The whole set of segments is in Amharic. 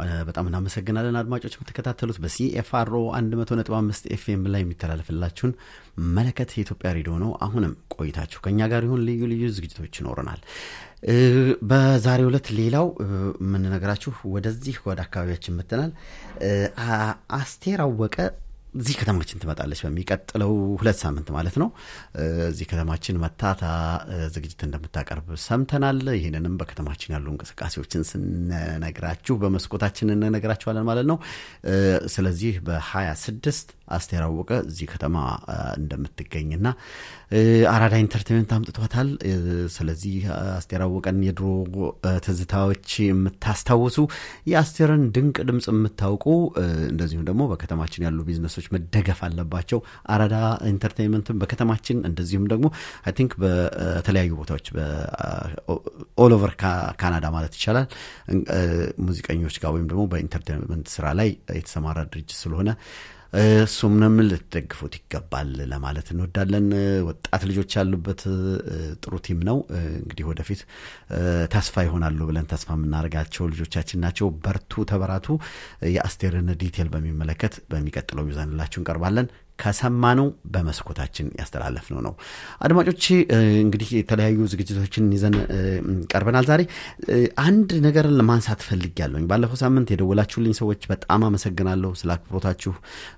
በጣም እናመሰግናለን አድማጮች የምትከታተሉት በሲኤፍአርኦ 100.5 ኤፍኤም ላይ የሚተላለፍላችሁን መለከት የኢትዮጵያ ሬዲዮ ነው። አሁንም ቆይታችሁ ከእኛ ጋር ይሁን። ልዩ ልዩ ዝግጅቶች ይኖረናል። በዛሬው ዕለት ሌላው የምንነግራችሁ ወደዚህ ወደ አካባቢያችን መጥተናል። አስቴር አወቀ እዚህ ከተማችን ትመጣለች በሚቀጥለው ሁለት ሳምንት ማለት ነው። እዚህ ከተማችን መታታ ዝግጅት እንደምታቀርብ ሰምተናል። ይህንንም በከተማችን ያሉ እንቅስቃሴዎችን ስንነግራችሁ በመስኮታችን እንነግራችኋለን ማለት ነው። ስለዚህ በሀያ ስድስት አስቴር አወቀ እዚህ ከተማ እንደምትገኝና አራዳ ኢንተርቴንመንት አምጥቷታል። ስለዚህ አስቴር አወቀን የድሮ ትዝታዎች የምታስታውሱ የአስቴርን ድንቅ ድምፅ የምታውቁ እንደዚሁም ደግሞ በከተማችን ያሉ ቢዝነሶች መደገፍ አለባቸው። አራዳ ኢንተርቴንመንትም በከተማችን እንደዚሁም ደግሞ አይ ቲንክ በተለያዩ ቦታዎች ኦል ኦቨር ካናዳ ማለት ይቻላል ሙዚቀኞች ጋር ወይም ደግሞ በኢንተርቴንመንት ስራ ላይ የተሰማራ ድርጅት ስለሆነ እሱምንም ልትደግፉት ይገባል ለማለት እንወዳለን። ወጣት ልጆች ያሉበት ጥሩ ቲም ነው። እንግዲህ ወደፊት ተስፋ ይሆናሉ ብለን ተስፋ የምናደርጋቸው ልጆቻችን ናቸው። በርቱ፣ ተበራቱ። የአስቴርን ዲቴል በሚመለከት በሚቀጥለው ይዘንላችሁ እንቀርባለን። ከሰማነው በመስኮታችን ያስተላለፍነው ነው። አድማጮች እንግዲህ የተለያዩ ዝግጅቶችን ይዘን ቀርበናል። ዛሬ አንድ ነገርን ለማንሳት ፈልጌያለሁኝ። ባለፈው ሳምንት የደወላችሁልኝ ሰዎች በጣም አመሰግናለሁ ስለ አክብሮታችሁ፣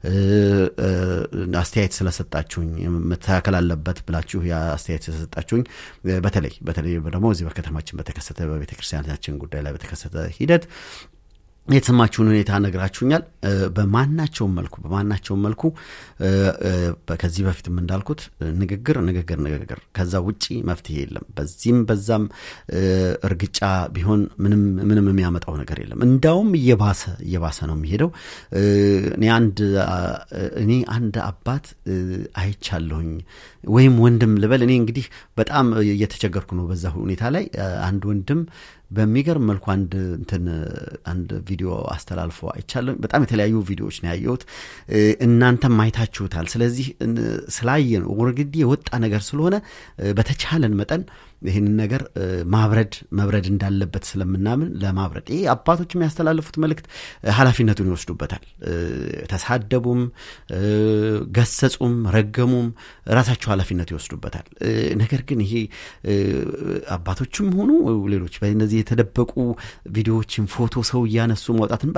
አስተያየት ስለሰጣችሁኝ፣ መተካከል አለበት ብላችሁ አስተያየት ስለሰጣችሁኝ በተለይ በተለይ ደግሞ እዚህ በከተማችን በተከሰተ በቤተ ክርስቲያናችን ጉዳይ ላይ በተከሰተ ሂደት የተሰማችሁን ሁኔታ ነግራችሁኛል። በማናቸውም መልኩ በማናቸውም መልኩ ከዚህ በፊትም እንዳልኩት ንግግር ንግግር ንግግር፣ ከዛ ውጪ መፍትሄ የለም። በዚህም በዛም እርግጫ ቢሆን ምንም ምንም የሚያመጣው ነገር የለም። እንዳውም እየባሰ እየባሰ ነው የሚሄደው። እኔ አንድ እኔ አንድ አባት አይቻለሁኝ ወይም ወንድም ልበል። እኔ እንግዲህ በጣም እየተቸገርኩ ነው በዛ ሁኔታ ላይ አንድ ወንድም በሚገርም መልኩ አንድ እንትን አንድ ቪዲዮ አስተላልፎ አይቻለሁ። በጣም የተለያዩ ቪዲዮዎች ነው ያየሁት። እናንተም አይታችሁታል። ስለዚህ ስላየን ወርግዲ የወጣ ነገር ስለሆነ በተቻለን መጠን ይህንን ነገር ማብረድ መብረድ እንዳለበት ስለምናምን ለማብረድ ይህ አባቶች የሚያስተላልፉት መልእክት ኃላፊነቱን ይወስዱበታል። ተሳደቡም፣ ገሰጹም፣ ረገሙም ራሳቸው ኃላፊነት ይወስዱበታል። ነገር ግን ይሄ አባቶችም ሆኑ ሌሎች በእነዚህ የተደበቁ ቪዲዮዎችን ፎቶ ሰው እያነሱ ማውጣትን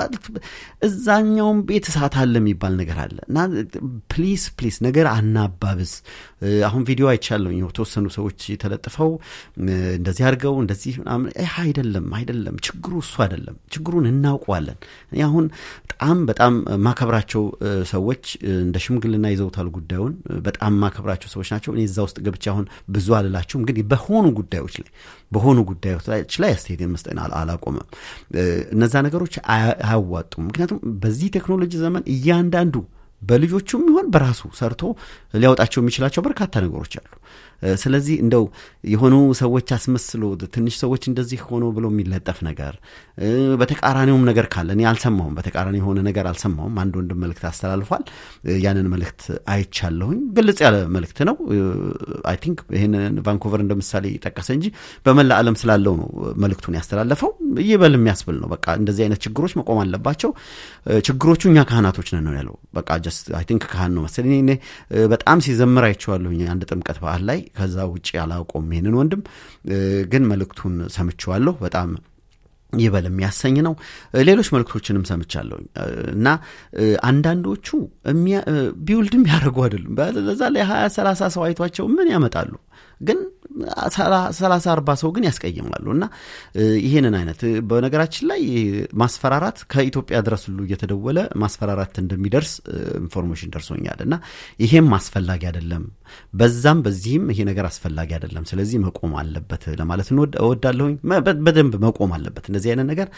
እዛኛውም ቤት እሳት አለ የሚባል ነገር አለ እና ፕሊስ ፕሊስ ነገር አናባብስ። አሁን ቪዲዮ አይቻለሁ የተወሰኑ ሰዎች ተለጥፈው እንደዚህ አድርገው እንደዚህ ምናምን አይደለም አይደለም። ችግሩ እሱ አይደለም። ችግሩን እናውቀዋለን። አሁን በጣም በጣም ማከብራቸው ሰዎች እንደ ሽምግልና ይዘውታል ጉዳዩን። በጣም ማከብራቸው ሰዎች ናቸው። እኔ እዛ ውስጥ ገብቼ አሁን ብዙ አልላችሁም፣ ግን በሆኑ ጉዳዮች ላይ በሆኑ ጉዳዮች ላይ አስተያየት መስጠት አላቆመም። እነዛ ነገሮች አያዋጡም። ምክንያቱም በዚህ ቴክኖሎጂ ዘመን እያንዳንዱ በልጆቹም ይሆን በራሱ ሰርቶ ሊያወጣቸው የሚችላቸው በርካታ ነገሮች አሉ። ስለዚህ እንደው የሆኑ ሰዎች አስመስሎ ትንሽ ሰዎች እንደዚህ ሆኖ ብሎ የሚለጠፍ ነገር በተቃራኒውም ነገር ካለ እኔ አልሰማሁም። በተቃራኒ የሆነ ነገር አልሰማሁም። አንድ ወንድም መልእክት አስተላልፏል። ያንን መልእክት አይቻለሁኝ። ግልጽ ያለ መልእክት ነው። አይ ቲንክ ይህንን ቫንኮቨር እንደ ምሳሌ ጠቀሰ እንጂ በመላ ዓለም ስላለው ነው መልእክቱን ያስተላለፈው። ይበል የሚያስብል ነው። በቃ እንደዚህ አይነት ችግሮች መቆም አለባቸው። ችግሮቹ እኛ ካህናቶች ነን ነው ያለው። በቃ ጀስት አይ ቲንክ ካህን ነው መሰለኝ። እኔ በጣም ሲዘምር አይቼዋለሁኝ አንድ ጥምቀት በዓል ላይ ከዛ ውጭ አላውቀውም ይህንን ወንድም ግን መልእክቱን ሰምቼዋለሁ። በጣም ይበል የሚያሰኝ ነው። ሌሎች መልእክቶችንም ሰምቻለሁ እና አንዳንዶቹ ቢውልድ የሚያደርጉ አይደሉም። በዛ ላይ ሀያ ሰላሳ ሰው አይቷቸው ምን ያመጣሉ? ግን ሰላሳ አርባ ሰው ግን ያስቀይማሉ። እና ይህንን አይነት በነገራችን ላይ ማስፈራራት ከኢትዮጵያ ድረስ ሁሉ እየተደወለ ማስፈራራት እንደሚደርስ ኢንፎርሜሽን ደርሶኛል። እና ይሄም አስፈላጊ አይደለም፣ በዛም በዚህም ይሄ ነገር አስፈላጊ አይደለም። ስለዚህ መቆም አለበት ለማለት እወዳለሁኝ። በደንብ መቆም አለበት። እንደዚህ አይነት ነገር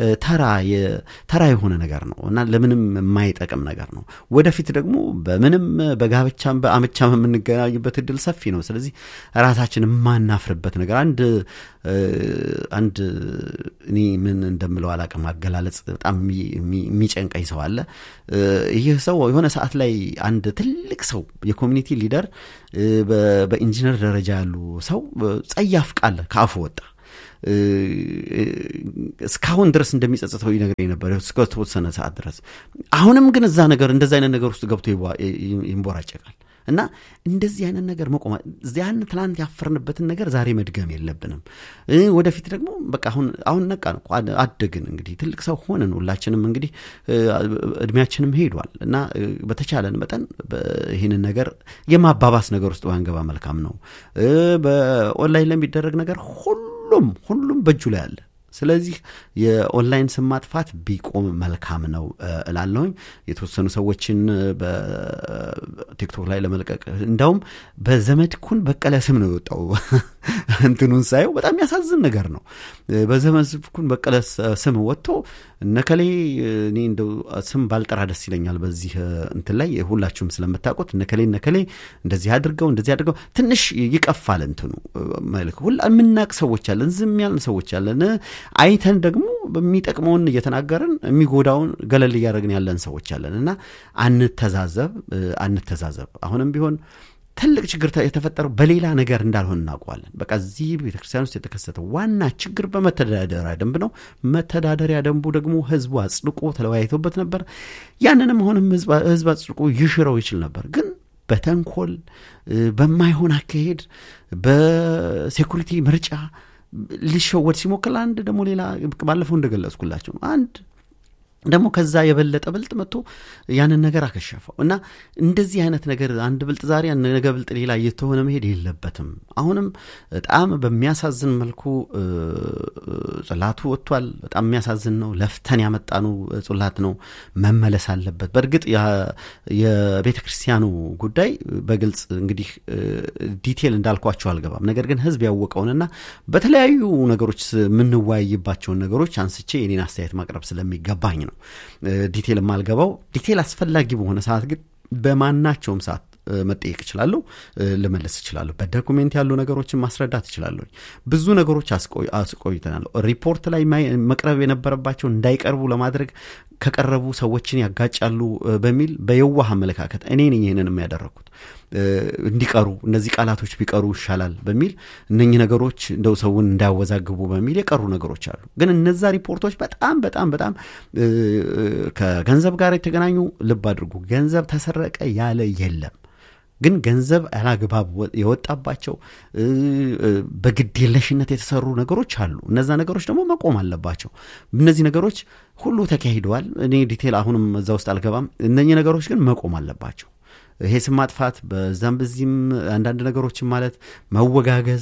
ተራ የሆነ ነገር ነው እና ለምንም የማይጠቅም ነገር ነው። ወደፊት ደግሞ በምንም በጋብቻም በአመቻም የምንገናኝበት እድል ሰፊ ነው። ስለዚህ ራሳችን የማናፍርበት ነገር አንድ አንድ እኔ ምን እንደምለው አላቅም አገላለጽ በጣም የሚጨንቀኝ ሰው አለ። ይህ ሰው የሆነ ሰዓት ላይ አንድ ትልቅ ሰው የኮሚኒቲ ሊደር በኢንጂነር ደረጃ ያሉ ሰው ጸያፍ ቃል ከአፉ ወጣ እስካሁን ድረስ እንደሚጸጽተው ይነግረኝ ነበር እስከ ተወሰነ ሰዓት ድረስ። አሁንም ግን እዛ ነገር እንደዚ አይነት ነገር ውስጥ ገብቶ ይንቦራጨቃል። እና እንደዚህ አይነት ነገር መቆም ያን ትላንት ያፈርንበትን ነገር ዛሬ መድገም የለብንም። ወደፊት ደግሞ በቃ አሁን አሁን ነቃን እኮ አደግን፣ እንግዲህ ትልቅ ሰው ሆንን። ሁላችንም እንግዲህ እድሜያችንም ሄዷል እና በተቻለን መጠን ይህንን ነገር የማባባስ ነገር ውስጥ ባንገባ መልካም ነው። በኦንላይን ለሚደረግ ነገር ሁሉም ሁሉም በእጁ ላይ አለ። ስለዚህ የኦንላይን ስም ማጥፋት ቢቆም መልካም ነው እላለሁኝ። የተወሰኑ ሰዎችን በቲክቶክ ላይ ለመልቀቅ እንዳውም በዘመድኩን በቀለ ስም ነው የወጣው። እንትኑን ሳየው በጣም የሚያሳዝን ነገር ነው። በዘመድኩን በቀለ ስም ወጥቶ እነከሌ እኔ እንደው ስም ባልጠራ ደስ ይለኛል። በዚህ እንትን ላይ ሁላችሁም ስለምታውቁት እነከሌ እነከሌ እንደዚህ አድርገው እንደዚህ አድርገው ትንሽ ይቀፋል። እንትኑ መልክ ሁላ የምናቅ ሰዎች አለን፣ ዝም ያልን ሰዎች አለን። አይተን ደግሞ በሚጠቅመውን እየተናገርን የሚጎዳውን ገለል እያደረግን ያለን ሰዎች አለን እና አንተዛዘብ አንተዛዘብ አሁንም ቢሆን ትልቅ ችግር የተፈጠረው በሌላ ነገር እንዳልሆን እናውቀዋለን። በቃ እዚህ ቤተክርስቲያን ውስጥ የተከሰተው ዋና ችግር በመተዳደሪያ ደንብ ነው። መተዳደሪያ ደንቡ ደግሞ ህዝቡ አጽድቆ ተለያይቶበት ነበር። ያንንም አሁንም ህዝብ አጽድቆ ይሽረው ይችል ነበር ግን በተንኮል በማይሆን አካሄድ በሴኩሪቲ ምርጫ ሊሸወድ ሲሞክር አንድ ደግሞ ሌላ ባለፈው እንደገለጽኩላቸው ነው አንድ ደግሞ ከዛ የበለጠ ብልጥ መጥቶ ያንን ነገር አከሸፈው እና እንደዚህ አይነት ነገር አንድ ብልጥ ዛሬ ነገ ብልጥ ሌላ እየተሆነ መሄድ የለበትም። አሁንም በጣም በሚያሳዝን መልኩ ጽላቱ ወጥቷል። በጣም የሚያሳዝን ነው። ለፍተን ያመጣኑ ጽላት ነው፣ መመለስ አለበት። በእርግጥ የቤተ ክርስቲያኑ ጉዳይ በግልጽ እንግዲህ ዲቴል እንዳልኳቸው አልገባም። ነገር ግን ህዝብ ያወቀውንና በተለያዩ ነገሮች የምንወያይባቸውን ነገሮች አንስቼ የኔን አስተያየት ማቅረብ ስለሚገባኝ ነው ዲቴል የማልገባው። ዲቴል አስፈላጊ በሆነ ሰዓት ግን በማናቸውም ሰዓት መጠየቅ እችላለሁ፣ ልመልስ እችላለሁ። በዶኩሜንት ያሉ ነገሮችን ማስረዳት እችላለሁ። ብዙ ነገሮች አስቆይተናል። ሪፖርት ላይ መቅረብ የነበረባቸው እንዳይቀርቡ ለማድረግ ከቀረቡ ሰዎችን ያጋጫሉ በሚል በየዋህ አመለካከት እኔ ነኝ ይህንን የሚያደረግኩት እንዲቀሩ እነዚህ ቃላቶች ቢቀሩ ይሻላል በሚል እነኚህ ነገሮች እንደው ሰውን እንዳያወዛግቡ በሚል የቀሩ ነገሮች አሉ። ግን እነዛ ሪፖርቶች በጣም በጣም በጣም ከገንዘብ ጋር የተገናኙ ልብ አድርጉ፣ ገንዘብ ተሰረቀ ያለ የለም። ግን ገንዘብ ያላግባብ የወጣባቸው በግዴለሽነት የተሰሩ ነገሮች አሉ። እነዛ ነገሮች ደግሞ መቆም አለባቸው። እነዚህ ነገሮች ሁሉ ተካሂደዋል። እኔ ዲቴል አሁንም እዛ ውስጥ አልገባም። እነኚህ ነገሮች ግን መቆም አለባቸው። ይሄ ስም ማጥፋት በዛም በዚህም አንዳንድ ነገሮችን ማለት መወጋገዝ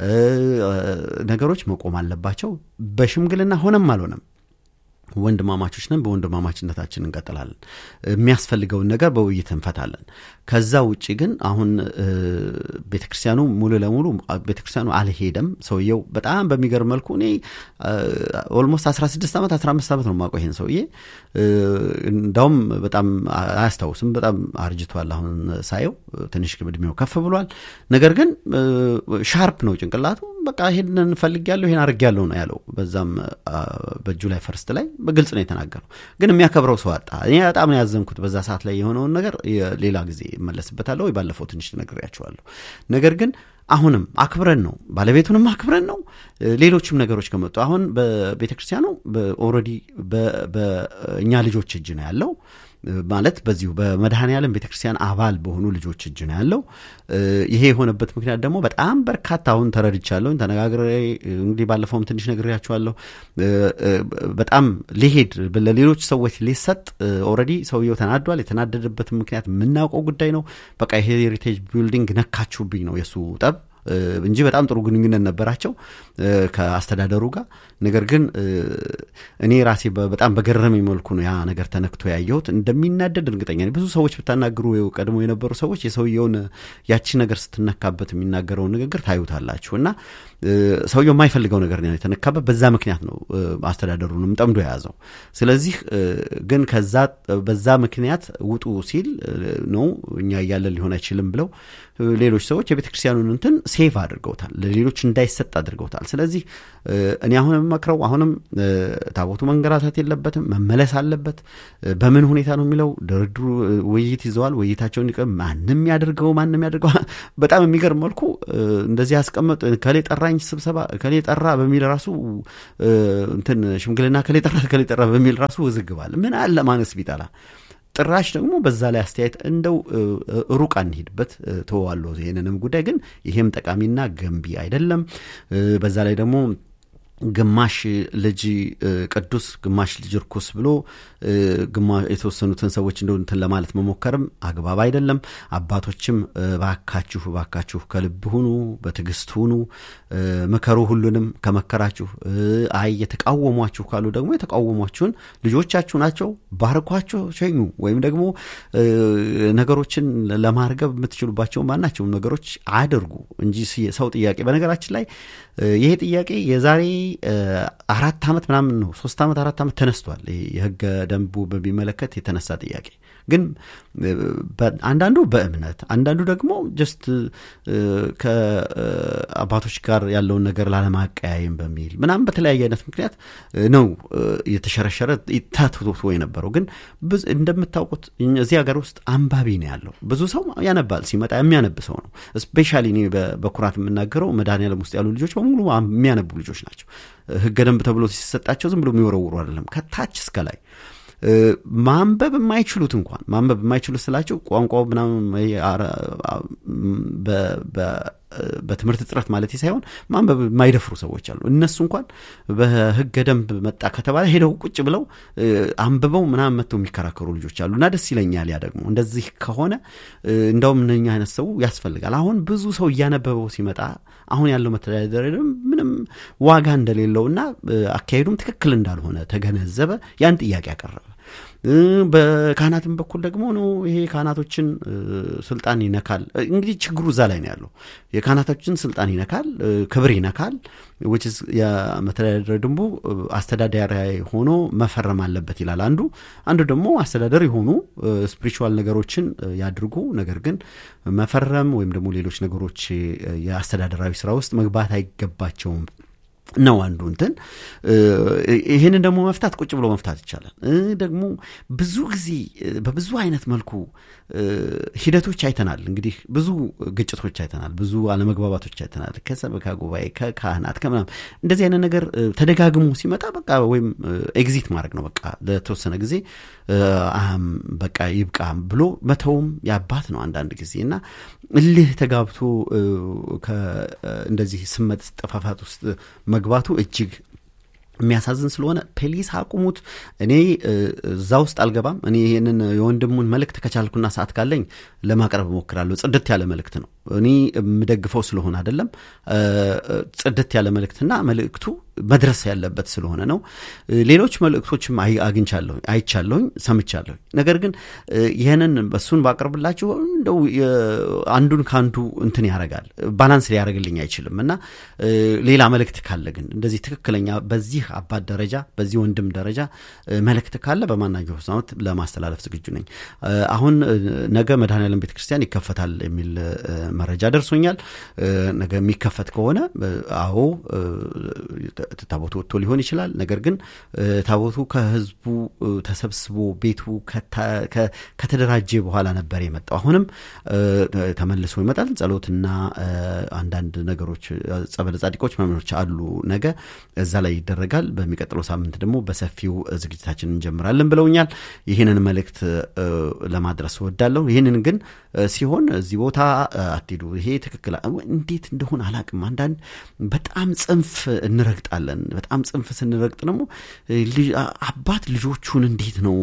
ነገሮች መቆም አለባቸው። በሽምግልና ሆነም አልሆነም ወንድማማቾች ነን። በወንድማማችነታችን እንቀጥላለን። የሚያስፈልገውን ነገር በውይይት እንፈታለን። ከዛ ውጭ ግን አሁን ቤተ ክርስቲያኑ ሙሉ ለሙሉ ቤተ ክርስቲያኑ አልሄደም። ሰውየው በጣም በሚገርም መልኩ እኔ ኦልሞስት 16 ዓመት 15 ዓመት ነው የማውቀው ይሄን ሰውዬ። እንዳውም በጣም አያስታውስም። በጣም አርጅቷል። አሁን ሳየው ትንሽ እድሜው ከፍ ብሏል። ነገር ግን ሻርፕ ነው ጭንቅላቱ። በቃ ይሄንን ፈልጌያለሁ ይሄን አድርጌያለሁ ነው ያለው። በዛም በጁላይ ፈርስት ላይ በግልጽ ነው የተናገረው። ግን የሚያከብረው ሰው አጣ። እኔ በጣም ነው ያዘንኩት በዛ ሰዓት ላይ የሆነውን ነገር ሌላ ጊዜ እመለስበታለሁ ወይ ባለፈው ትንሽ ነግሬያቸዋለሁ። ነገር ግን አሁንም አክብረን ነው ባለቤቱንም አክብረን ነው ሌሎችም ነገሮች ከመጡ አሁን በቤተ ክርስቲያኑ ኦልሬዲ በእኛ ልጆች እጅ ነው ያለው ማለት በዚሁ በመድኃኔ ዓለም ቤተ ክርስቲያን አባል በሆኑ ልጆች እጅ ነው ያለው። ይሄ የሆነበት ምክንያት ደግሞ በጣም በርካታ አሁን ተረድቻለሁ፣ ተነጋግሬ እንግዲህ ባለፈውም ትንሽ ነግሬያቸዋለሁ። በጣም ሊሄድ ለሌሎች ሰዎች ሊሰጥ ኦልሬዲ ሰውየው ተናዷል። የተናደደበትን ምክንያት የምናውቀው ጉዳይ ነው። በቃ ይሄ ሄሪቴጅ ቢልዲንግ ነካችሁብኝ ነው የእሱ ጠብ እንጂ በጣም ጥሩ ግንኙነት ነበራቸው ከአስተዳደሩ ጋር። ነገር ግን እኔ ራሴ በጣም በገረመኝ መልኩ ነው ያ ነገር ተነክቶ ያየሁት። እንደሚናደድ እርግጠኛ ነኝ። ብዙ ሰዎች ብታናግሩ ቀድሞ የነበሩ ሰዎች የሰውየውን ያቺ ነገር ስትነካበት የሚናገረውን ንግግር ታዩታላችሁ እና ሰውየው የማይፈልገው ነገር ነው የተነካበት። በዛ ምክንያት ነው አስተዳደሩንም ጠምዶ የያዘው። ስለዚህ ግን ከዛ በዛ ምክንያት ውጡ ሲል ነው እኛ እያለን ሊሆን አይችልም ብለው ሌሎች ሰዎች የቤተ ክርስቲያኑን እንትን ሴቭ አድርገውታል፣ ለሌሎች እንዳይሰጥ አድርገውታል። ስለዚህ እኔ አሁን የምመክረው አሁንም ታቦቱ መንገራታት የለበትም፣ መመለስ አለበት። በምን ሁኔታ ነው የሚለው ድርድሩ ውይይት ይዘዋል። ውይይታቸውን ይቀ ማንም ያደርገው ማንም ያደርገው በጣም የሚገርም መልኩ እንደዚህ ያስቀመጡ ከሌ ጠራኝ ስብሰባ ከሌ ጠራ በሚል ራሱ እንትን ሽምግልና ከሌ ጠራ ከሌ ጠራ በሚል ራሱ ውዝግባል። ምን አለ ማነስ ቢጠላ ጥራሽ ደግሞ በዛ ላይ አስተያየት እንደው ሩቅ አንሄድበት ተዋለሁ። ይህንንም ጉዳይ ግን ይሄም ጠቃሚና ገንቢ አይደለም። በዛ ላይ ደግሞ ግማሽ ልጅ ቅዱስ ግማሽ ልጅ ርኩስ ብሎ የተወሰኑትን ሰዎች እንደ እንትን ለማለት መሞከርም አግባብ አይደለም። አባቶችም ባካችሁ ባካችሁ ከልብ ሁኑ፣ በትዕግስት ሁኑ፣ ምከሩ። ሁሉንም ከመከራችሁ አይ የተቃወሟችሁ ካሉ ደግሞ የተቃወሟችሁን ልጆቻችሁ ናቸው፣ ባርኳቸው፣ ሸኙ። ወይም ደግሞ ነገሮችን ለማርገብ የምትችሉባቸው ማናቸውም ነገሮች አድርጉ እንጂ ሰው ጥያቄ በነገራችን ላይ ይሄ ጥያቄ የዛሬ አራት ዓመት ምናምን ነው ሶስት ዓመት አራት ዓመት ተነስቷል። የህገ ደንቡ በሚመለከት የተነሳ ጥያቄ ግን አንዳንዱ በእምነት አንዳንዱ ደግሞ ጀስት ከአባቶች ጋር ያለውን ነገር ላለማቀያየም በሚል ምናምን በተለያየ አይነት ምክንያት ነው የተሸረሸረ ታትቶ የነበረው። ግን እንደምታውቁት እዚህ ሀገር ውስጥ አንባቢ ነው ያለው። ብዙ ሰው ያነባል፣ ሲመጣ የሚያነብ ሰው ነው። ስፔሻሊ እኔ በኩራት የምናገረው መድኃኔዓለም ውስጥ ያሉ ልጆች በሙሉ የሚያነቡ ልጆች ናቸው። ህገ ደንብ ተብሎ ሲሰጣቸው ዝም ብሎ የሚወረውሩ አይደለም፣ ከታች እስከ ላይ ማንበብ የማይችሉት እንኳን ማንበብ የማይችሉት ስላቸው ቋንቋው ምናምን በትምህርት እጥረት ማለት ሳይሆን ማንበብ የማይደፍሩ ሰዎች አሉ። እነሱ እንኳን በህገ ደንብ መጣ ከተባለ ሄደው ቁጭ ብለው አንብበው ምናምን መጥተው የሚከራከሩ ልጆች አሉ እና ደስ ይለኛል። ያ ደግሞ እንደዚህ ከሆነ እንደውም እነኛ አይነት ሰው ያስፈልጋል። አሁን ብዙ ሰው እያነበበው ሲመጣ አሁን ያለው መተዳደሪያ ምንም ዋጋ እንደሌለውና አካሄዱም ትክክል እንዳልሆነ ተገነዘበ። ያን ጥያቄ ያቀረበ በካህናትም በኩል ደግሞ ነው ይሄ ካህናቶችን ስልጣን ይነካል። እንግዲህ ችግሩ እዛ ላይ ነው ያለው። የካህናቶችን ስልጣን ይነካል፣ ክብር ይነካል። ዊችዝ የመተዳደሪያ ደንቡ አስተዳዳሪ ሆኖ መፈረም አለበት ይላል አንዱ። አንዱ ደግሞ አስተዳደር የሆኑ ስፒሪቹዋል ነገሮችን ያድርጉ፣ ነገር ግን መፈረም ወይም ደግሞ ሌሎች ነገሮች የአስተዳደራዊ ስራ ውስጥ መግባት አይገባቸውም ነው አንዱ እንትን። ይህንን ደግሞ መፍታት ቁጭ ብሎ መፍታት ይቻላል። ደግሞ ብዙ ጊዜ በብዙ አይነት መልኩ ሂደቶች አይተናል። እንግዲህ ብዙ ግጭቶች አይተናል፣ ብዙ አለመግባባቶች አይተናል። ከሰበካ ጉባኤ፣ ከካህናት፣ ከምናምን እንደዚህ አይነት ነገር ተደጋግሞ ሲመጣ በቃ ወይም ኤግዚት ማድረግ ነው በቃ ለተወሰነ ጊዜ በቃ ይብቃ ብሎ መተውም ያባት ነው አንዳንድ ጊዜ እና እልህ ተጋብቶ እንደዚህ ስመት ጠፋፋት ውስጥ መግባቱ እጅግ የሚያሳዝን ስለሆነ ፕሊስ አቁሙት። እኔ እዛ ውስጥ አልገባም። እኔ ይህንን የወንድሙን መልእክት ከቻልኩና ሰዓት ካለኝ ለማቅረብ እሞክራለሁ። ጽድት ያለ መልእክት ነው። እኔ የምደግፈው ስለሆነ አይደለም። ጽድት ያለ መልእክትና መልእክቱ መድረስ ያለበት ስለሆነ ነው። ሌሎች መልእክቶችም አግኝቻለሁኝ፣ አይቻለሁኝ፣ ሰምቻለሁኝ። ነገር ግን ይህንን እሱን ባቀርብላችሁ እንደው አንዱን ከአንዱ እንትን ያደርጋል፣ ባላንስ ሊያደርግልኝ አይችልም እና ሌላ መልእክት ካለ ግን እንደዚህ ትክክለኛ በዚህ አባት ደረጃ በዚህ ወንድም ደረጃ መልእክት ካለ በማናቸው ሰዓት ለማስተላለፍ ዝግጁ ነኝ። አሁን ነገ መድኃኔዓለም ቤተ ክርስቲያን ይከፈታል የሚል መረጃ ደርሶኛል። ነገ የሚከፈት ከሆነ አዎ ታቦቱ ወጥቶ ሊሆን ይችላል። ነገር ግን ታቦቱ ከህዝቡ ተሰብስቦ ቤቱ ከተደራጀ በኋላ ነበር የመጣው። አሁንም ተመልሶ ይመጣል። ጸሎትና አንዳንድ ነገሮች ጸበለ ጻድቆች መምኖች አሉ። ነገ እዛ ላይ ይደረጋል። በሚቀጥለው ሳምንት ደግሞ በሰፊው ዝግጅታችን እንጀምራለን ብለውኛል። ይህንን መልእክት ለማድረስ እወዳለሁ። ይህንን ግን ሲሆን እዚህ ቦታ አትሄዱ፣ ይሄ ትክክል እንዴት እንደሆነ አላቅም። አንዳንድ በጣም ጽንፍ እንረግጣለን። በጣም ጽንፍ ስንረግጥ ደግሞ አባት ልጆቹን እንዴት ነው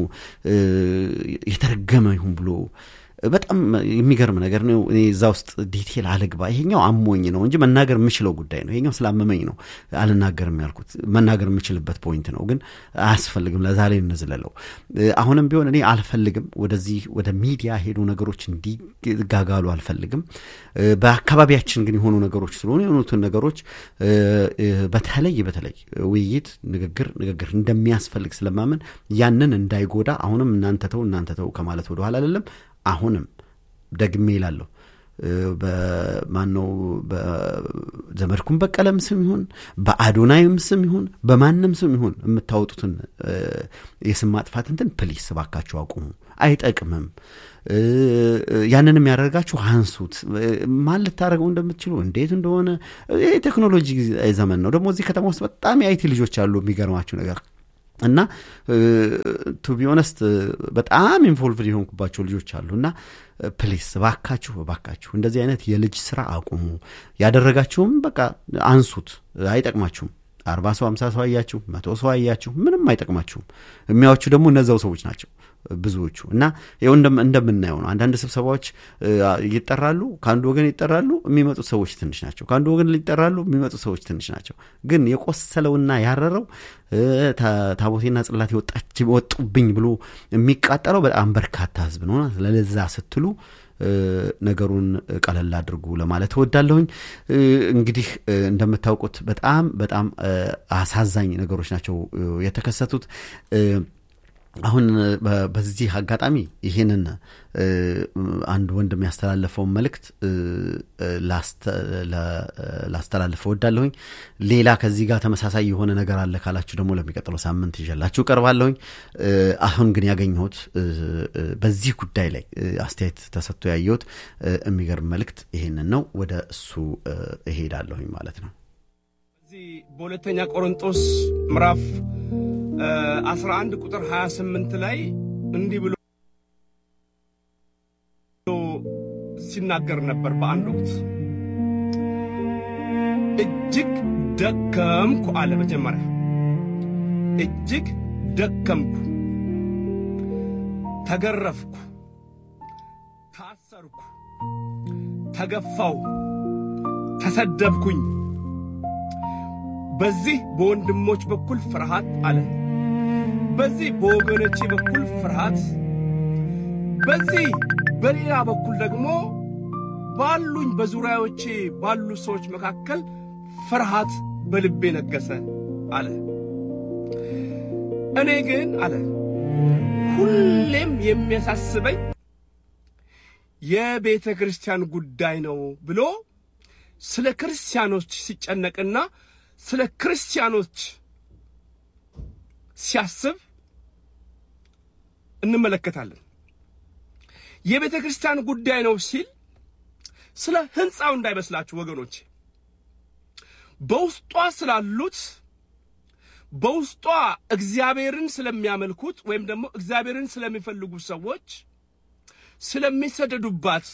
የተረገመ ይሁን ብሎ በጣም የሚገርም ነገር ነው። እኔ እዛ ውስጥ ዲቴል አልግባ። ይሄኛው አሞኝ ነው እንጂ መናገር የምችለው ጉዳይ ነው። ይሄኛው ስላመመኝ ነው አልናገርም ያልኩት። መናገር የምችልበት ፖይንት ነው፣ ግን አያስፈልግም። ለዛሬ እንዝለለው። አሁንም ቢሆን እኔ አልፈልግም፣ ወደዚህ ወደ ሚዲያ ሄዱ ነገሮች እንዲጋጋሉ አልፈልግም። በአካባቢያችን ግን የሆኑ ነገሮች ስለሆኑ የሆኑትን ነገሮች በተለይ በተለይ ውይይት፣ ንግግር ንግግር እንደሚያስፈልግ ስለማምን ያንን እንዳይጎዳ አሁንም እናንተ ተው እናንተ ተው ከማለት ወደኋላ አይደለም። አሁንም ደግሜ ይላለሁ በማነው በዘመድኩም በቀለም ስም ይሁን በአዶናይም ስም ይሁን በማንም ስም ይሁን የምታወጡትን የስም ማጥፋት እንትን ፕሊስ እባካችሁ አቁሙ። አይጠቅምም። ያንን የሚያደርጋችሁ አንሱት። ማን ልታደርገው እንደምትችሉ እንዴት እንደሆነ የቴክኖሎጂ ዘመን ነው። ደግሞ እዚህ ከተማ ውስጥ በጣም የአይቲ ልጆች አሉ። የሚገርማችሁ ነገር እና ቱ ቢ ኦነስት በጣም ኢንቮልቭድ የሆንኩባቸው ልጆች አሉ እና ፕሊስ እባካችሁ እባካችሁ እንደዚህ አይነት የልጅ ስራ አቁሙ። ያደረጋችሁም በቃ አንሱት፣ አይጠቅማችሁም። አርባ ሰው አምሳ ሰው አያችሁ፣ መቶ ሰው አያችሁ፣ ምንም አይጠቅማችሁም። የሚያዎቹ ደግሞ እነዛው ሰዎች ናቸው ብዙዎቹ እና ይኸው እንደምናየው ነው። አንዳንድ ስብሰባዎች ይጠራሉ፣ ከአንዱ ወገን ይጠራሉ፣ የሚመጡት ሰዎች ትንሽ ናቸው። ከአንዱ ወገን ይጠራሉ፣ የሚመጡት ሰዎች ትንሽ ናቸው። ግን የቆሰለውና ያረረው ታቦቴና ጽላት የወጣች ወጡብኝ ብሎ የሚቃጠለው በጣም በርካታ ህዝብ ነው። ለዛ ስትሉ ነገሩን ቀለል አድርጉ ለማለት እወዳለሁኝ። እንግዲህ እንደምታውቁት በጣም በጣም አሳዛኝ ነገሮች ናቸው የተከሰቱት። አሁን በዚህ አጋጣሚ ይህንን አንድ ወንድም ያስተላለፈውን መልእክት ላስተላልፈ እወዳለሁኝ። ሌላ ከዚህ ጋር ተመሳሳይ የሆነ ነገር አለ ካላችሁ ደግሞ ለሚቀጥለው ሳምንት ይዤላችሁ ቀርባለሁኝ። አሁን ግን ያገኘሁት በዚህ ጉዳይ ላይ አስተያየት ተሰጥቶ ያየሁት የሚገርም መልእክት ይሄንን ነው። ወደ እሱ እሄዳለሁኝ ማለት ነው። በዚህ በሁለተኛ ቆሮንጦስ ምዕራፍ 11 ቁጥር 28 ላይ እንዲህ ብሎ ሲናገር ነበር። በአንድ ወቅት እጅግ ደከምኩ አለ። መጀመሪያ እጅግ ደከምኩ፣ ተገረፍኩ፣ ታሰርኩ፣ ተገፋው፣ ተሰደብኩኝ። በዚህ በወንድሞች በኩል ፍርሃት አለ። በዚህ በወገኖቼ በኩል ፍርሃት፣ በዚህ በሌላ በኩል ደግሞ ባሉኝ በዙሪያዎቼ ባሉ ሰዎች መካከል ፍርሃት በልቤ ነገሰ አለ። እኔ ግን አለ ሁሌም የሚያሳስበኝ የቤተ ክርስቲያን ጉዳይ ነው ብሎ ስለ ክርስቲያኖች ሲጨነቅና ስለ ክርስቲያኖች ሲያስብ እንመለከታለን። የቤተ ክርስቲያን ጉዳይ ነው ሲል ስለ ሕንፃው እንዳይመስላችሁ ወገኖች፣ በውስጧ ስላሉት በውስጧ እግዚአብሔርን ስለሚያመልኩት ወይም ደግሞ እግዚአብሔርን ስለሚፈልጉ ሰዎች ስለሚሰደዱባት፣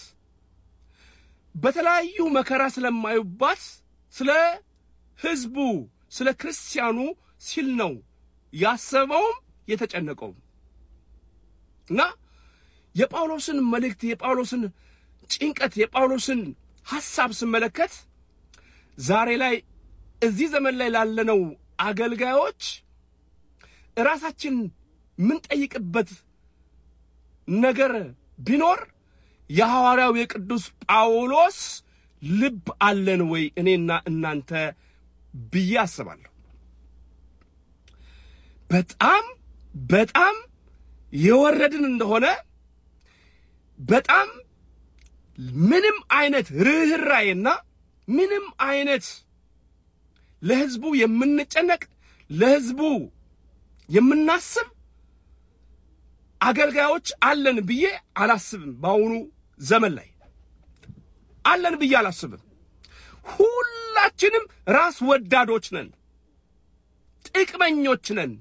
በተለያዩ መከራ ስለማዩባት ስለ ሕዝቡ ስለ ክርስቲያኑ ሲል ነው ያሰበውም የተጨነቀውም እና የጳውሎስን መልእክት የጳውሎስን ጭንቀት የጳውሎስን ሐሳብ ስመለከት ዛሬ ላይ እዚህ ዘመን ላይ ላለነው አገልጋዮች ራሳችን የምንጠይቅበት ነገር ቢኖር የሐዋርያው የቅዱስ ጳውሎስ ልብ አለን ወይ እኔና እናንተ ብዬ አስባለሁ። በጣም በጣም የወረድን እንደሆነ በጣም ምንም አይነት ርኅራዬና ምንም አይነት ለሕዝቡ የምንጨነቅ ለሕዝቡ የምናስብ አገልጋዮች አለን ብዬ አላስብም። በአሁኑ ዘመን ላይ አለን ብዬ አላስብም። ሁላችንም ራስ ወዳዶች ነን፣ ጥቅመኞች ነን፣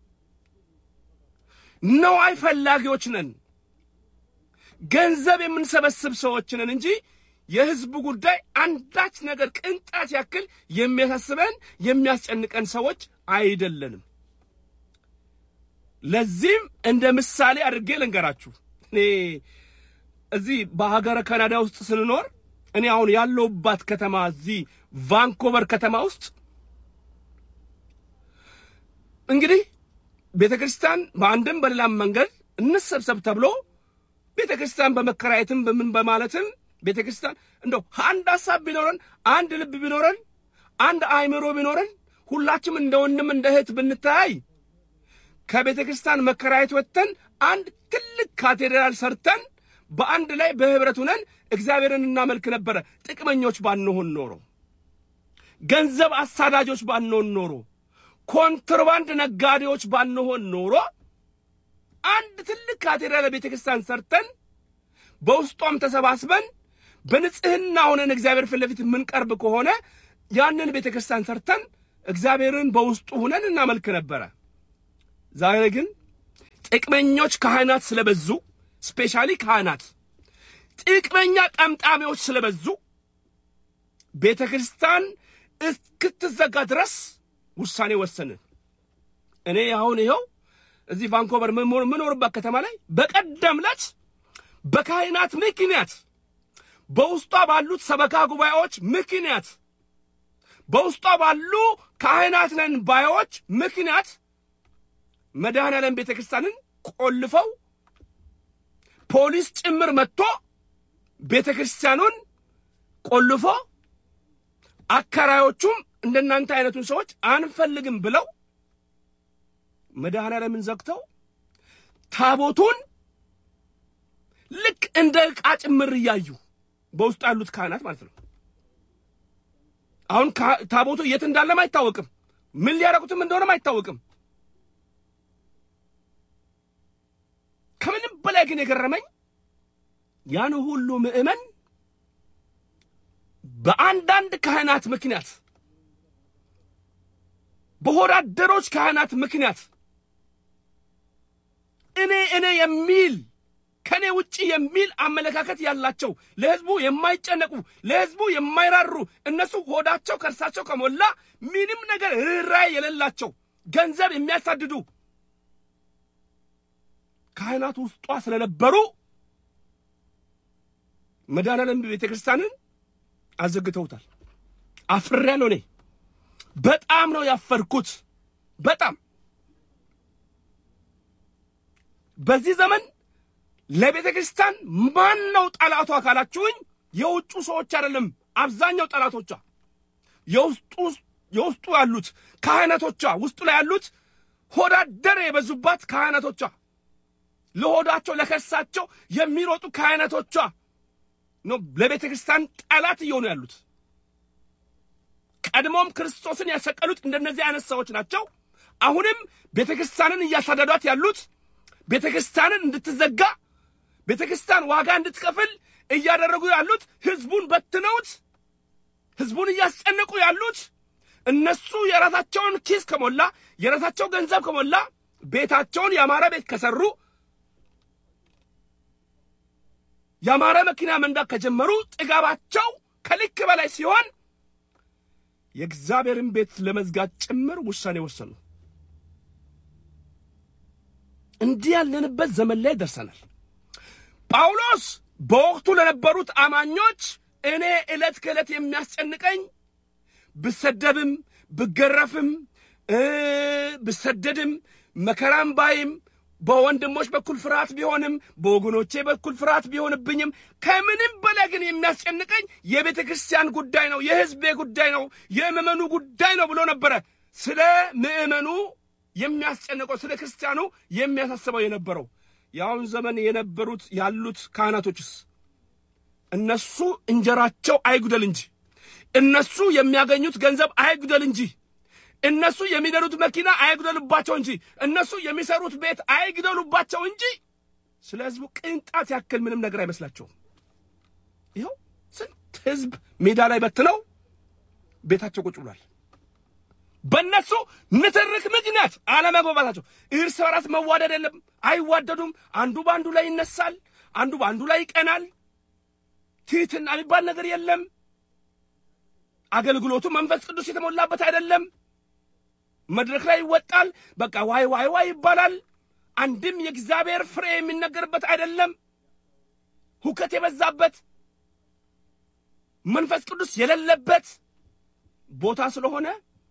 ነዋይ ፈላጊዎች ነን፣ ገንዘብ የምንሰበስብ ሰዎች ነን እንጂ የሕዝቡ ጉዳይ አንዳች ነገር ቅንጣት ያክል የሚያሳስበን የሚያስጨንቀን ሰዎች አይደለንም። ለዚህም እንደ ምሳሌ አድርጌ ልንገራችሁ። እኔ እዚህ በሀገረ ካናዳ ውስጥ ስንኖር እኔ አሁን ያለሁባት ከተማ እዚህ ቫንኮቨር ከተማ ውስጥ እንግዲህ ቤተ ክርስቲያን በአንድም በሌላም መንገድ እንሰብሰብ ተብሎ ቤተ ክርስቲያን በመከራየትም በምን በማለትም ቤተ ክርስቲያን እንደው አንድ ሀሳብ ቢኖረን አንድ ልብ ቢኖረን አንድ አእምሮ ቢኖረን ሁላችም እንደ ወንድም እንደ እህት ብንተያይ ከቤተ ክርስቲያን መከራየት ወጥተን አንድ ትልቅ ካቴድራል ሰርተን በአንድ ላይ በህብረት ሁነን እግዚአብሔርን እናመልክ ነበረ። ጥቅመኞች ባንሆን ኖሮ፣ ገንዘብ አሳዳጆች ባንሆን ኖሮ፣ ኮንትሮባንድ ነጋዴዎች ባንሆን ኖሮ አንድ ትልቅ ካቴድራል ቤተ ክርስቲያን ሰርተን በውስጧም ተሰባስበን በንጽህና ሆነን እግዚአብሔር ፊት ለፊት የምንቀርብ ከሆነ ያንን ቤተ ክርስቲያን ሰርተን እግዚአብሔርን በውስጡ ሁነን እናመልክ ነበረ። ዛሬ ግን ጥቅመኞች ካህናት ስለበዙ፣ ስፔሻሊ ካህናት ጥቅመኛ ጠምጣሚዎች ስለበዙ ቤተ ክርስቲያን እስክትዘጋ ድረስ ውሳኔ ወሰንን። እኔ አሁን ይኸው እዚህ ቫንኮቨር ምኖርባት ከተማ ላይ በቀደም ዕለት በካህናት ምክንያት በውስጧ ባሉት ሰበካ ጉባኤዎች ምክንያት በውስጧ ባሉ ካህናት ነን ባዮች ምክንያት መድኃኔ ዓለም ቤተ ክርስቲያንን ቆልፈው ፖሊስ ጭምር መጥቶ ቤተ ክርስቲያኑን ቆልፎ አከራዮቹም እንደናንተ አይነቱን ሰዎች አንፈልግም ብለው መድኃኔ ዓለምን ዘግተው ታቦቱን ልክ እንደ ዕቃ ጭምር እያዩ በውስጡ ያሉት ካህናት ማለት ነው። አሁን ታቦቱ የት እንዳለም አይታወቅም። ምን ሊያረጉትም እንደሆነም አይታወቅም። ከምንም በላይ ግን የገረመኝ ያን ሁሉ ምዕመን በአንዳንድ ካህናት ምክንያት በሆዳደሮች ካህናት ምክንያት እኔ እኔ የሚል ከኔ ውጪ የሚል አመለካከት ያላቸው ለሕዝቡ የማይጨነቁ ለሕዝቡ የማይራሩ እነሱ ሆዳቸው ከእርሳቸው ከሞላ ምንም ነገር ርኅራኄ የሌላቸው ገንዘብ የሚያሳድዱ ካህናት ውስጧ ስለነበሩ መድኃኔ ዓለም ቤተ ክርስቲያንን አዘግተውታል። አፍሬያለሁ። እኔ በጣም ነው ያፈርኩት። በጣም በዚህ ዘመን ለቤተ ክርስቲያን ማን ነው ጠላቷ ካላችሁኝ፣ የውጩ ሰዎች አይደለም። አብዛኛው ጠላቶቿ የውስጡ የውስጡ ያሉት ካህናቶቿ፣ ውስጡ ላይ ያሉት ሆዳደር የበዙባት ካህናቶቿ፣ ለሆዳቸው ለከሳቸው የሚሮጡ ካህናቶቿ ነው ለቤተ ክርስቲያን ጠላት እየሆኑ ያሉት። ቀድሞም ክርስቶስን ያሰቀሉት እንደነዚህ አይነት ሰዎች ናቸው። አሁንም ቤተ ክርስቲያንን እያሳደዷት ያሉት ቤተ ክርስቲያንን እንድትዘጋ ቤተ ክርስቲያን ዋጋ እንድትከፍል እያደረጉ ያሉት ሕዝቡን በትነውት ሕዝቡን እያስጨነቁ ያሉት እነሱ የራሳቸውን ኪስ ከሞላ የራሳቸው ገንዘብ ከሞላ ቤታቸውን ያማረ ቤት ከሰሩ ያማረ መኪና መንዳት ከጀመሩ ጥጋባቸው ከልክ በላይ ሲሆን የእግዚአብሔርን ቤት ለመዝጋት ጭምር ውሳኔ ወሰኑ። እንዲህ ያለንበት ዘመን ላይ ደርሰናል። ጳውሎስ በወቅቱ ለነበሩት አማኞች እኔ ዕለት ከዕለት የሚያስጨንቀኝ ብሰደብም ብገረፍም ብሰደድም መከራም ባይም በወንድሞች በኩል ፍርሃት ቢሆንም በወገኖቼ በኩል ፍርሃት ቢሆንብኝም ከምንም በላይ ግን የሚያስጨንቀኝ የቤተ ክርስቲያን ጉዳይ ነው፣ የሕዝቤ ጉዳይ ነው፣ የምዕመኑ ጉዳይ ነው ብሎ ነበረ። ስለ ምዕመኑ የሚያስጨንቀው ስለ ክርስቲያኑ የሚያሳስበው የነበረው የአሁን ዘመን የነበሩት ያሉት ካህናቶችስ እነሱ እንጀራቸው አይጉደል እንጂ እነሱ የሚያገኙት ገንዘብ አይጉደል እንጂ እነሱ የሚነዱት መኪና አይግደሉባቸው እንጂ እነሱ የሚሰሩት ቤት አይግደሉባቸው እንጂ ስለ ሕዝቡ ቅንጣት ያክል ምንም ነገር አይመስላቸውም። ይኸው ስንት ሕዝብ ሜዳ ላይ በትነው ቤታቸው ቁጭ ብሏል። በእነሱ ንትርክ ምክንያት አለመግባባታቸው፣ እርስ በራስ መዋደድ የለም፣ አይዋደዱም። አንዱ በአንዱ ላይ ይነሳል፣ አንዱ በአንዱ ላይ ይቀናል። ትሕትና የሚባል ነገር የለም። አገልግሎቱ መንፈስ ቅዱስ የተሞላበት አይደለም። መድረክ ላይ ይወጣል፣ በቃ ዋይ ዋይ ዋይ ይባላል። አንድም የእግዚአብሔር ፍሬ የሚነገርበት አይደለም። ሁከት የበዛበት መንፈስ ቅዱስ የሌለበት ቦታ ስለሆነ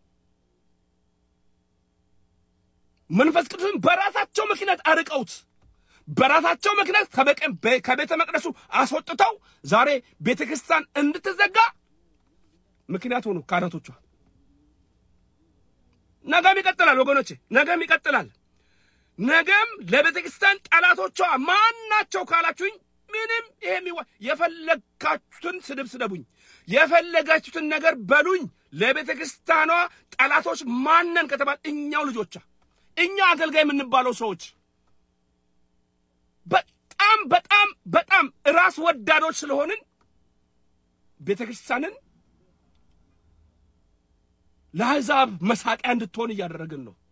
መንፈስ ቅዱስን በራሳቸው ምክንያት አርቀውት በራሳቸው ምክንያት ከቤተ መቅደሱ አስወጥተው ዛሬ ቤተ ክርስቲያን እንድትዘጋ ምክንያት ሆኑ ካህናቶቿ። ነገም ይቀጥላል ወገኖቼ፣ ነገም ይቀጥላል። ነገም ለቤተ ክርስቲያን ጠላቶቿ ማን ናቸው ካላችሁኝ፣ ምንም ይሄ የሚዋ የፈለጋችሁትን ስድብ ስደቡኝ፣ የፈለጋችሁትን ነገር በሉኝ። ለቤተ ክርስቲያኗ ጠላቶች ማነን ከተባል እኛው ልጆቿ እኛ አገልጋይ የምንባለው ሰዎች በጣም በጣም በጣም ራስ ወዳዶች ስለሆንን ቤተ ክርስቲያንን ለአሕዛብ መሳቂያ እንድትሆን እያደረግን ነው።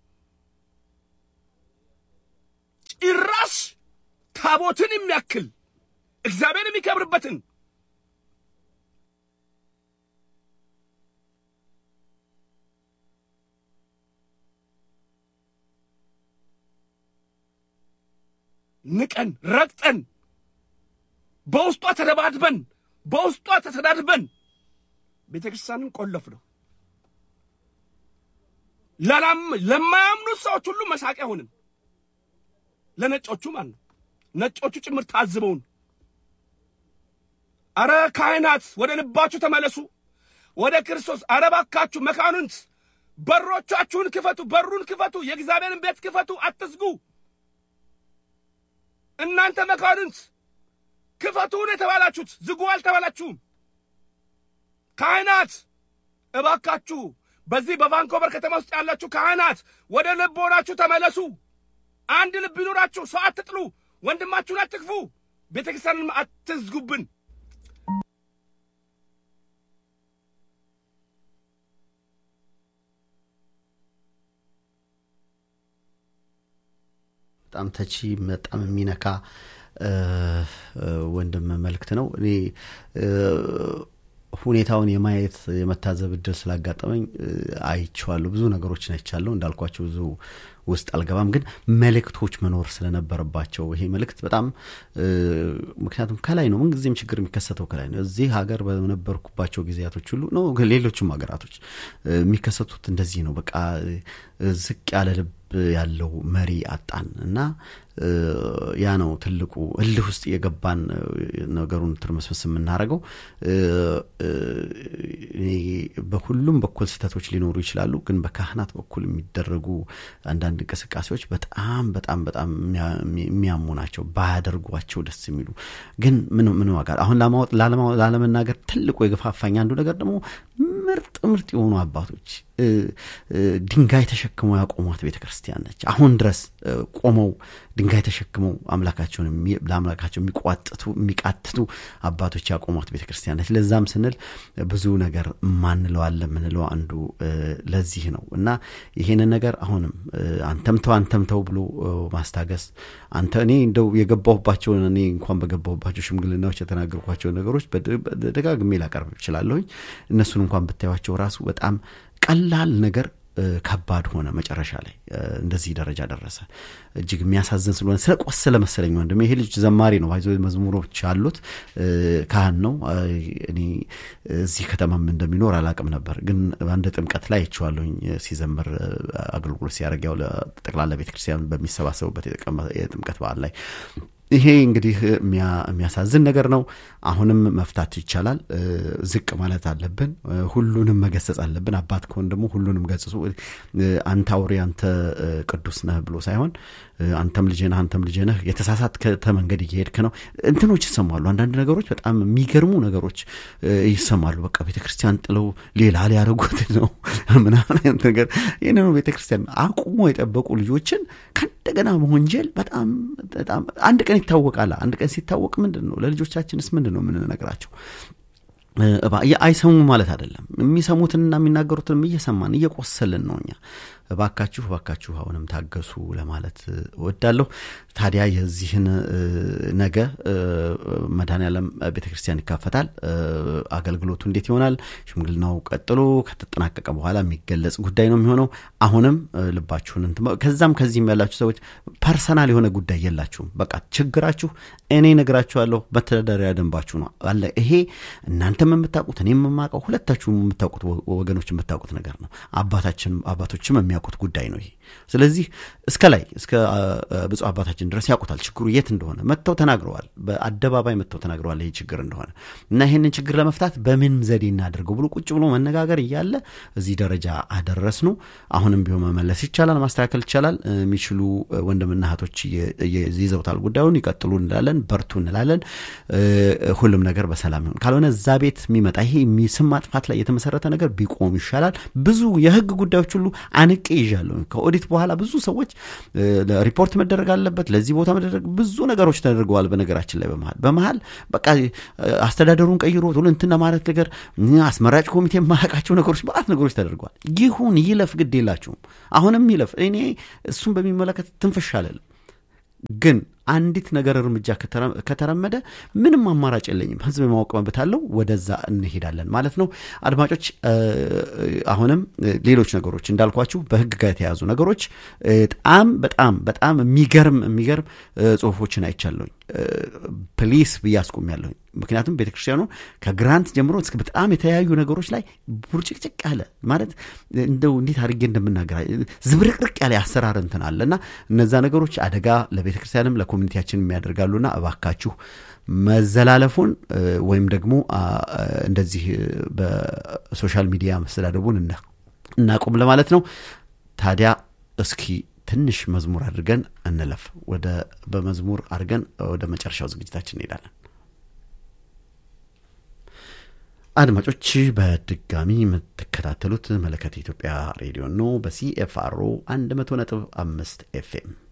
ጭራሽ ታቦትን የሚያክል እግዚአብሔር የሚከብርበትን ንቀን ረግጠን በውስጧ ተደባድበን በውስጧ ተሰዳድበን ቤተ ክርስቲያንን ቆለፍ ነው። ለማያምኑት ሰዎች ሁሉ መሳቂያ ሆንን። ለነጮቹ ማለት ነው። ነጮቹ ጭምር ታዝበውን፣ አረ ካህናት ወደ ልባችሁ ተመለሱ፣ ወደ ክርስቶስ። አረ ባካችሁ መካኑንት በሮቻችሁን ክፈቱ፣ በሩን ክፈቱ፣ የእግዚአብሔርን ቤት ክፈቱ፣ አትዝጉ። እናንተ መካኑንት ክፈቱን የተባላችሁት ዝጉ አልተባላችሁም። ካህናት እባካችሁ በዚህ በቫንኮቨር ከተማ ውስጥ ያላችሁ ካህናት ወደ ልቦናችሁ ተመለሱ። አንድ ልብ ይኑራችሁ። ሰው አትጥሉ፣ ወንድማችሁን አትክፉ፣ ቤተ ክርስቲያንን አትዝጉብን። በጣም ተቺ በጣም የሚነካ ወንድም መልእክት ነው። እኔ ሁኔታውን የማየት የመታዘብ እድል ስላጋጠመኝ አይቼዋለሁ። ብዙ ነገሮችን አይቻለሁ። እንዳልኳቸው ብዙ ውስጥ አልገባም፣ ግን መልእክቶች መኖር ስለነበረባቸው ይሄ መልእክት በጣም ምክንያቱም ከላይ ነው። ምንጊዜም ችግር የሚከሰተው ከላይ ነው። እዚህ ሀገር በነበርኩባቸው ጊዜያቶች ሁሉ ነው፣ ሌሎችም ሀገራቶች የሚከሰቱት እንደዚህ ነው። በቃ ዝቅ ያለ ልብ ያለው መሪ አጣን እና ያ ነው ትልቁ እልህ ውስጥ የገባን ነገሩን ትርምስምስ የምናደርገው። በሁሉም በኩል ስህተቶች ሊኖሩ ይችላሉ፣ ግን በካህናት በኩል የሚደረጉ አንዳንድ እንቅስቃሴዎች በጣም በጣም በጣም የሚያሙ ናቸው። ባያደርጓቸው ደስ የሚሉ ግን ምን ምን ዋጋ አሁን ላለመናገር ትልቁ የገፋፋኝ አንዱ ነገር ደግሞ ምርጥ ምርጥ የሆኑ አባቶች ድንጋይ ተሸክመው ያቆሟት ቤተ ክርስቲያን ነች። አሁን ድረስ ቆመው ድንጋይ ተሸክመው አምላካቸውን ለአምላካቸው የሚቋጥቱ የሚቃትቱ አባቶች ያቆሟት ቤተ ክርስቲያን ነች። ለዛም ስንል ብዙ ነገር ማንለዋለ የምንለው አንዱ ለዚህ ነው እና ይሄንን ነገር አሁንም አንተምተው አንተምተው ብሎ ማስታገስ አንተ እኔ እንደው የገባሁባቸውን እኔ እንኳን በገባሁባቸው ሽምግልናዎች የተናገርኳቸውን ነገሮች ደጋግሜ ላቀርብ እችላለሁኝ። እነሱን እንኳን ብታዩቸው ራሱ በጣም ቀላል ነገር ከባድ ሆነ። መጨረሻ ላይ እንደዚህ ደረጃ ደረሰ። እጅግ የሚያሳዝን ስለሆነ ስለ ቆሰለ መሰለኝ ወንድም ይሄ ልጅ ዘማሪ ነው። ባይዞ መዝሙሮች አሉት፣ ካህን ነው። እኔ እዚህ ከተማም እንደሚኖር አላቅም ነበር፣ ግን አንድ ጥምቀት ላይ አይቼዋለሁኝ ሲዘምር አገልግሎት ሲያደርግ ያው ጠቅላላ ቤተክርስቲያን በሚሰባሰቡበት የጥምቀት በዓል ላይ ይሄ እንግዲህ የሚያሳዝን ነገር ነው። አሁንም መፍታት ይቻላል። ዝቅ ማለት አለብን። ሁሉንም መገሰጽ አለብን። አባት ከሆን ደግሞ ሁሉንም ገጽጹ። አንተ አውሬ፣ አንተ ቅዱስ ነህ ብሎ ሳይሆን አንተም ልጄ ነህ፣ አንተም ልጄ ነህ፣ የተሳሳተ መንገድ እየሄድክ ነው። እንትኖች ይሰማሉ። አንዳንድ ነገሮች በጣም የሚገርሙ ነገሮች ይሰማሉ። በቃ ቤተ ክርስቲያን ጥለው ሌላ ሊያደርጉት ነው ምናምን አይነት ነገር ይህንኑ ቤተ ክርስቲያን አቁሞ የጠበቁ ልጆችን ከእንደገና መወንጀል በጣም በጣም አንድ ቀን ይታወቃል። አንድ ቀን ሲታወቅ ምንድን ነው ለልጆቻችንስ ምንድን ነው የምንነግራቸው? አይሰሙ ማለት አይደለም። የሚሰሙትንና የሚናገሩትንም እየሰማን እየቆሰልን ነው እኛ። እባካችሁ እባካችሁ አሁንም ታገሱ ለማለት እወዳለሁ። ታዲያ የዚህን ነገ መድኃኔዓለም ቤተ ክርስቲያን ይካፈታል። አገልግሎቱ እንዴት ይሆናል? ሽምግልናው ቀጥሎ ከተጠናቀቀ በኋላ የሚገለጽ ጉዳይ ነው የሚሆነው። አሁንም ልባችሁን ከዛም ከዚህም ያላችሁ ሰዎች ፐርሰናል የሆነ ጉዳይ የላችሁም። በቃ ችግራችሁ እኔ ነግራችኋለሁ፣ መተዳደሪያ ደንባችሁ ነው አለ። ይሄ እናንተም የምታውቁት እኔም የማውቀው ሁለታችሁም የምታውቁት ወገኖች የምታውቁት ነገር ነው። አባታችን አባቶችም የሚያውቁት የሚያውቁት ጉዳይ ነው ይሄ። ስለዚህ እስከ ላይ እስከ ብፁዕ አባታችን ድረስ ያውቁታል ችግሩ የት እንደሆነ መጥተው ተናግረዋል። በአደባባይ መጥተው ተናግረዋል ይህ ችግር እንደሆነ እና ይህንን ችግር ለመፍታት በምን ዘዴ እናደርገው ብሎ ቁጭ ብሎ መነጋገር እያለ እዚህ ደረጃ አደረስ ነው። አሁንም ቢሆን መመለስ ይቻላል፣ ማስተካከል ይቻላል። የሚችሉ ወንድምና እህቶች ይዘውታል ጉዳዩን። ይቀጥሉ እንላለን፣ በርቱ እንላለን። ሁሉም ነገር በሰላም ይሁን። ካልሆነ እዛ ቤት የሚመጣ ይሄ ስም ማጥፋት ላይ የተመሰረተ ነገር ቢቆም ይሻላል። ብዙ የህግ ጉዳዮች ሁሉ አንቄ ይዣለሁ። ከኦዲት በኋላ ብዙ ሰዎች ሪፖርት መደረግ አለበት፣ ለዚህ ቦታ መደረግ ብዙ ነገሮች ተደርገዋል። በነገራችን ላይ በመሀል በመሀል በቃ አስተዳደሩን ቀይሮ እንትን ማለት ነገር አስመራጭ ኮሚቴ የማያውቃቸው ነገሮች በአት ነገሮች ተደርገዋል። ይሁን ይለፍ፣ ግድ የላችሁም። አሁንም ይለፍ። እኔ እሱን በሚመለከት ትንፍሽ አለልም ግን አንዲት ነገር እርምጃ ከተረመደ ምንም አማራጭ የለኝም። ህዝብ የማወቅ መብት አለው። ወደዛ እንሄዳለን ማለት ነው። አድማጮች፣ አሁንም ሌሎች ነገሮች እንዳልኳችሁ በህግ ጋር የተያዙ ነገሮች በጣም በጣም በጣም የሚገርም የሚገርም ጽሁፎችን አይቻለሁኝ። ፕሊስ ብዬ አስቆሚያለሁኝ። ምክንያቱም ቤተክርስቲያኑ ከግራንት ጀምሮ እስከ በጣም የተለያዩ ነገሮች ላይ ቡርጭቅጭቅ ያለ ማለት እንደው እንዴት አድርጌ እንደምናገራ ዝብርቅርቅ ያለ አሰራር እንትን አለ እና እነዛ ነገሮች አደጋ ለቤተክርስቲያንም ለኮሚኒቲያችን የሚያደርጋሉና እባካችሁ መዘላለፉን ወይም ደግሞ እንደዚህ በሶሻል ሚዲያ መስተዳደቡን እናቁም ለማለት ነው። ታዲያ እስኪ ትንሽ መዝሙር አድርገን እንለፍ። ወደ በመዝሙር አድርገን ወደ መጨረሻው ዝግጅታችን እንሄዳለን። አድማጮች በድጋሚ የምትከታተሉት መለከት ኢትዮጵያ ሬዲዮ ነው። በሲኤፍአርኦ 100 ነጥብ አምስት ኤፍኤም